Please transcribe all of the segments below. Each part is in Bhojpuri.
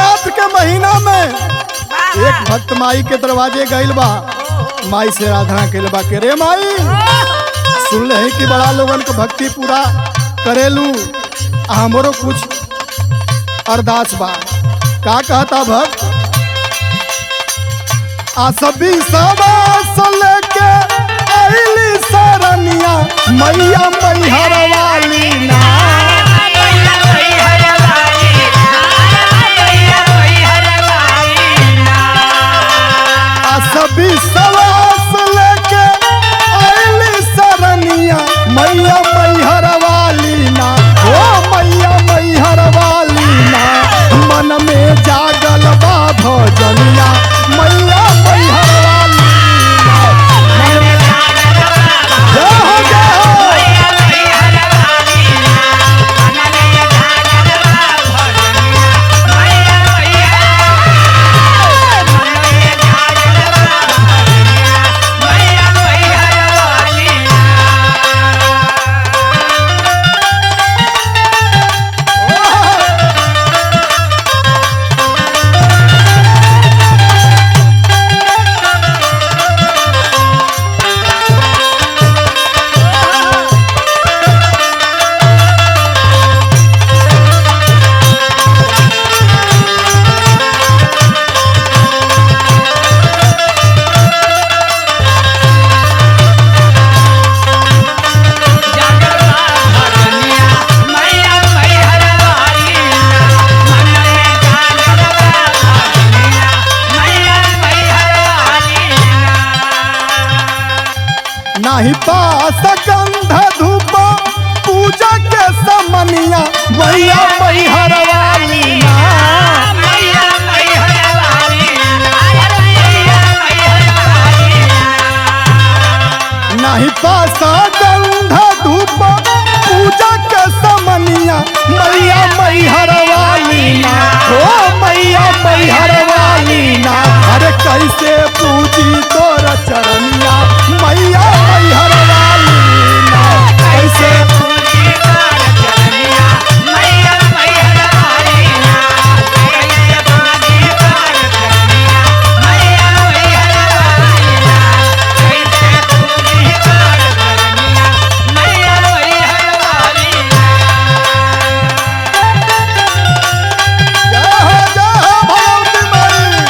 नवरात्र के महीना में एक भक्त माई के दरवाजे गइल बा माई से आराधना कइल बा के रे माई सुन ले कि बड़ा लोगन के भक्ति पूरा करेलू आ हमरो कुछ अरदास बा का कहता भक्त आ सभी सवास लेके आइली सरनिया मैया मैहर वाली ना आ सभी सवास लेके आइली सरनिया मैया मैहर वाली ना ओ मैया मैहर वाली ना मन में जागल बा भजनिया मैया मैहर वाली ना जय हो जय हो नाही पास गंध धूप पूजा के समनिया मैया मैहर वाली ना नाही पास गंध धूप पूजा के समनिया मैया मैहर वाली ना ओ मैया मैहर वाली ना अरे कैसे पूजी तोर चरनिया मैया मैहर वाली ना कैसे जय हो जय हो भगवती माई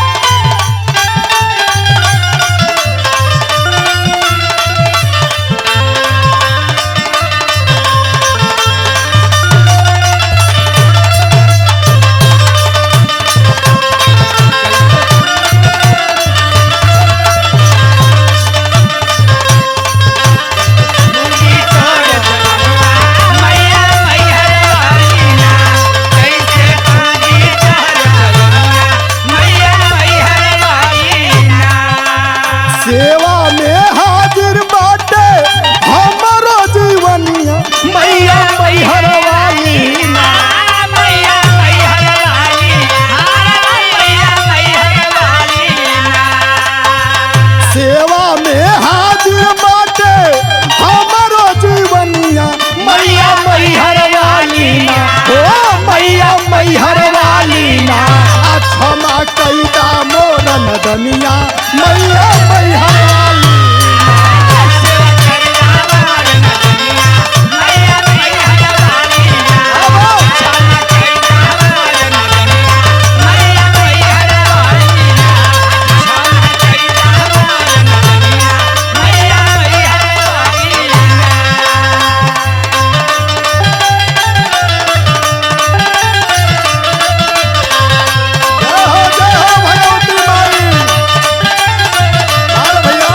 सेवा में हाजिर बाटे हमरो जीवनिया मैया मैहर वाली ना सेवा में हाजिर बाटे हमरो जीवनिया मैया मैहर वाली ना ओ मैया मैहर वाली ना आ क्षमा कैदा मोर नदनिया मैया मैहर वाली जय हो जय हो भगवती माई आल भैया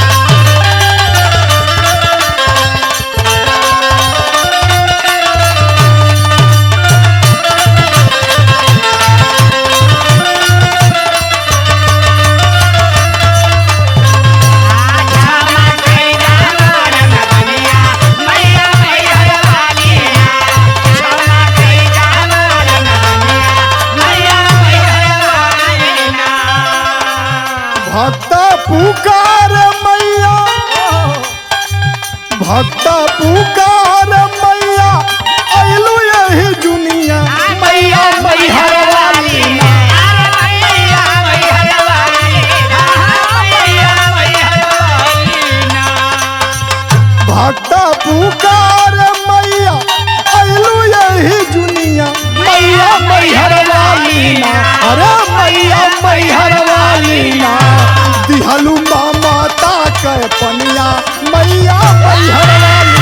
भक्त पुकार मैया भक्त पुकार मैया अइलू यही दुनिया मैया मैहर वाली अरे मैया मैहर वाली ना दिहलू माता के पनिया मैया मैहर वाली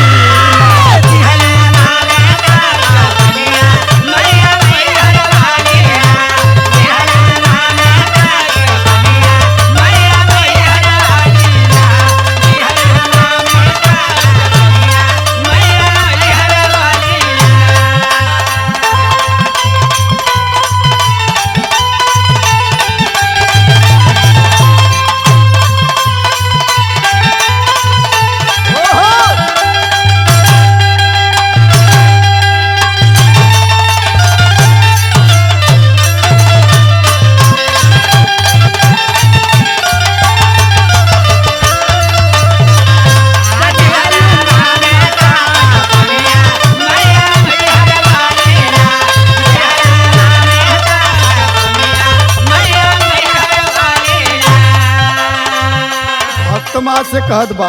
भक्त माँ से कहत बा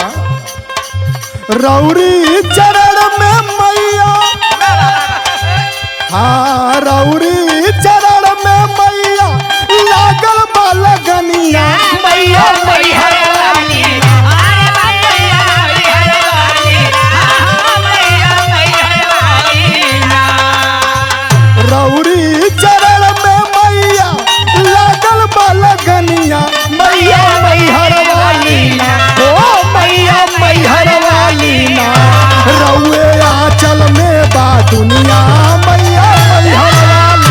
रौरी चरण में मैया हाँ रौरी चरण में मैया लागल बा लगनिया मैया मैहर वाली रौरी चरण में मैया लागल बा लगनिया मैया मैहर वाली ना ओ मैया मैहर वाली ना रौए आंचल में बा दुनिया मैया मैहर वाली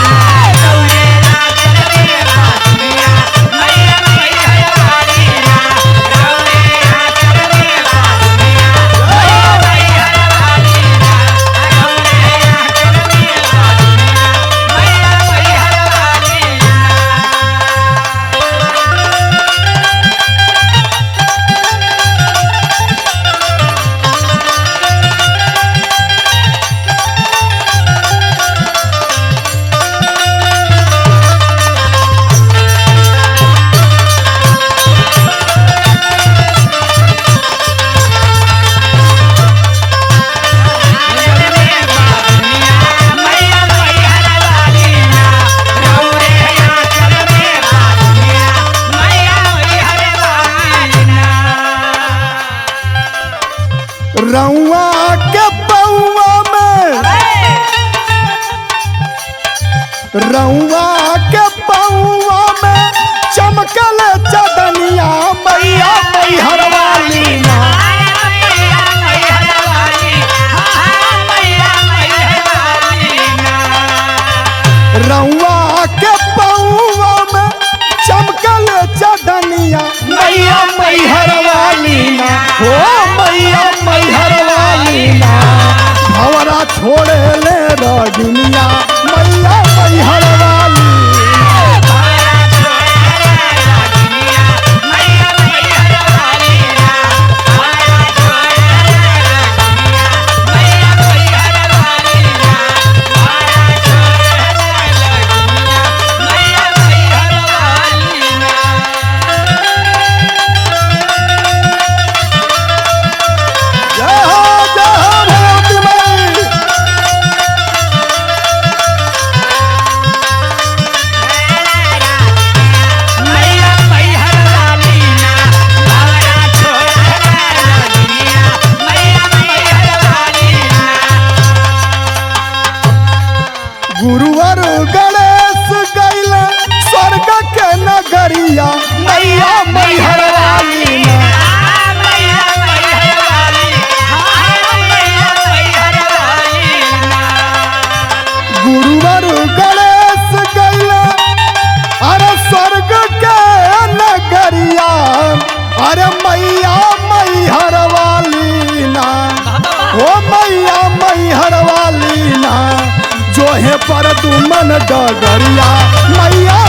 रउआ के पौआ में रउआ के पौआ में चमकल चदनिया मैया मैहर वाली ना रउआ के पौआ में चमकल चदनिया मैया मैहर वाली ना हो मैया मैहर वाली ना भवरा छोड़े ले रजनिया मैया मैहर वाली जय हो जय हो भगवती माई गुरुवर गणेश गैल स्वर्ग के नगरिया मैया मैहर वाली ना गुरुवर गणेश गैल अरे स्वर्ग के नगरिया अरे मैया मैहर वाली ना ओ मैया मैहर वाली ना जोहे पर दुमन डगरिया मैया